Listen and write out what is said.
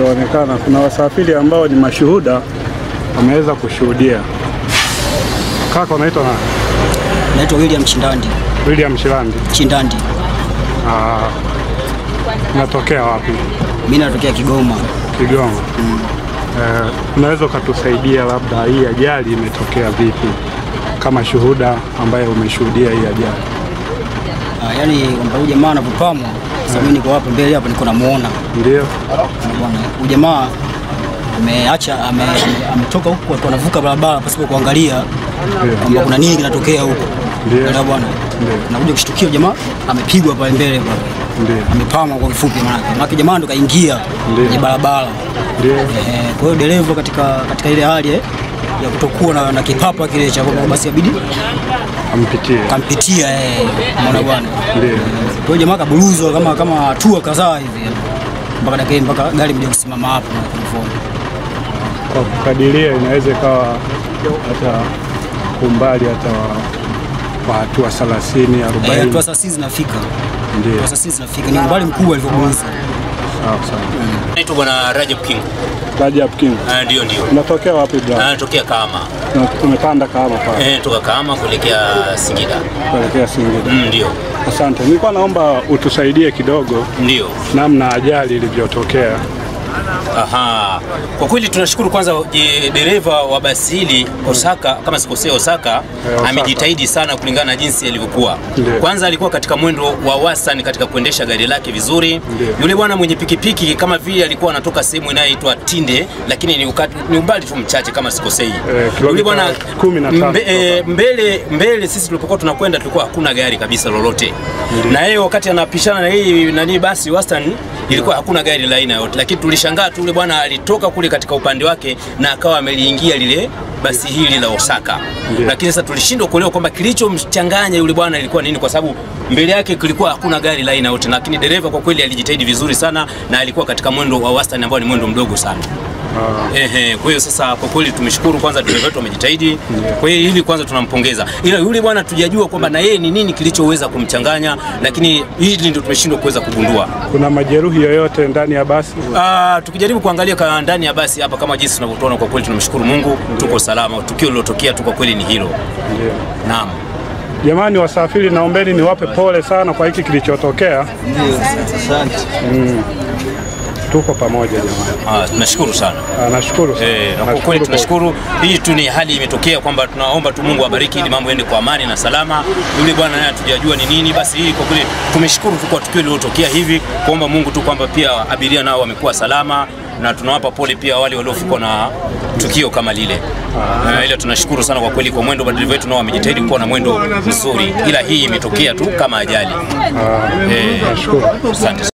ilivyoonekana, kuna wasafiri ambao ni mashuhuda wameweza kushuhudia. Kaka, unaitwa nani? Naitwa William Chindandi. William Shilandi. Chindandi. Ah, unatokea wapi? Mimi natokea Kigoma. Kigoma. Eh, unaweza ukatusaidia labda hii ajali imetokea vipi, kama shuhuda ambaye umeshuhudia hii ajali? Ah, yaani kwamba huyu jamaa anapopamwa, sasa mimi niko hapa mbele hapa niko namuona. Ndio. Bwana, huyu jamaa ameacha ame- ame- ametoka huko alikuwa anavuka barabara pasipo kuangalia kwamba kuna nini kinatokea huko. Ndio. Ndio bwana. Ndio. Nakuja kushtukia jamaa amepigwa pale mbele pale. Ndio. Amepamwa kwa kifupi maana. Maana jamaa ndo kaingia Ndio. kwenye barabara. Ndio. Eh, kwa hiyo dereva katika katika ile hali eh, ya kutokuwa na, na kipapa kile cha kwamba basi abidi Ampitie. kampitia eh, mwana bwana. Ndio. Kwa hiyo jamaa kabuluzwa kama kama hatua kadhaa hivi mpaka dakika mpaka gari mja kusimama hapo na telefoni. Kwa kukadiria inaweza ikawa hata umbali hata wa- wa hatua 30 Eh, 40. hatua sasa zinafika. Ndio. Hatua sasa zinafika. Ni umbali mkubwa alivyobuluzwa. Sawa sawa. Naitwa Bwana Rajab King. Rajab King. Ah, Ndio, ndio. Unatokea wapi bro? Anatokea Kahama. Na Tumepanda Kahama pale Eh, toka Kahama kuelekea Singida. kuelekea Singida. Mm, Ndio, Asante. Nilikuwa naomba utusaidie kidogo ndio. namna ajali ilivyotokea. Aha. Kwa kweli tunashukuru kwanza je, dereva wa basi hili Osaka, kama sikosea Osaka, Osaka. amejitahidi sana kulingana na jinsi alivyokuwa. Ndio. Kwanza alikuwa katika mwendo wa wastani katika kuendesha gari lake vizuri. Ndio. Yule bwana mwenye pikipiki kama vile alikuwa anatoka sehemu inayoitwa Tinde, lakini ni, ukati, ni umbali tu mchache kama sikosei. kilomita Yule bwana kumi na tatu mbe, eh, kutoka. mbele mbele sisi tulipokuwa tunakwenda tulikuwa hakuna gari kabisa lolote, na yeye wakati anapishana na hii nani basi wastani ilikuwa hakuna gari la aina yote, lakini tulishangaa tu yule bwana alitoka kule katika upande wake na akawa ameliingia lile basi hili la Osaka. Ndio. Lakini sasa tulishindwa kuelewa kwamba kilichomchanganya yule bwana ilikuwa nini, kwa sababu mbele yake kulikuwa hakuna gari la aina yote, lakini dereva kwa kweli alijitahidi vizuri sana na alikuwa katika mwendo wa wastani ambao ni mwendo mdogo sana. Ehe, kwa hiyo sasa kwa kweli tumeshukuru kwanza dereva wetu amejitahidi. Kwa hiyo hili kwanza tunampongeza. Ila yule bwana tujajua kwamba na yeye ni nini kilichoweza kumchanganya, lakini hili ndio tumeshindwa kuweza kugundua. Kuna majeruhi yoyote ndani ya basi? Ah, tukijaribu kuangalia kwa ndani ya basi hapa kama jinsi tunavyotuona, kwa kweli tunamshukuru Mungu, tuko salama. Tukio lilotokea tu kwa kweli ni hilo. Ndio. Naam. Jamani wasafiri, naombeni niwape pole sana kwa hiki kilichotokea. Mm. Tuko pamoja jamani. Ah, tunashukuru sana. Ah, Nashukuru sana. Eh, na kwa Nashukuru kweli kwa- tunashukuru. Hii tu ni hali imetokea kwamba tunaomba tu Mungu abariki ili mambo yaende kwa amani na salama. Yule bwana naye hatujajua ni nini, basi hii kwa kweli tumeshukuru tu kwa tukio lililotokea hivi, kuomba Mungu tu kwamba pia abiria nao wamekuwa salama na tunawapa pole pia wale waliofikwa na tukio kama lile. Uh, ila tunashukuru sana kwa kweli kwa mwendo, madereva wetu nao wamejitahidi kuwa na mwendo mzuri, ila hii imetokea tu kama ajali. Ah, Eh, Nashukuru. asante.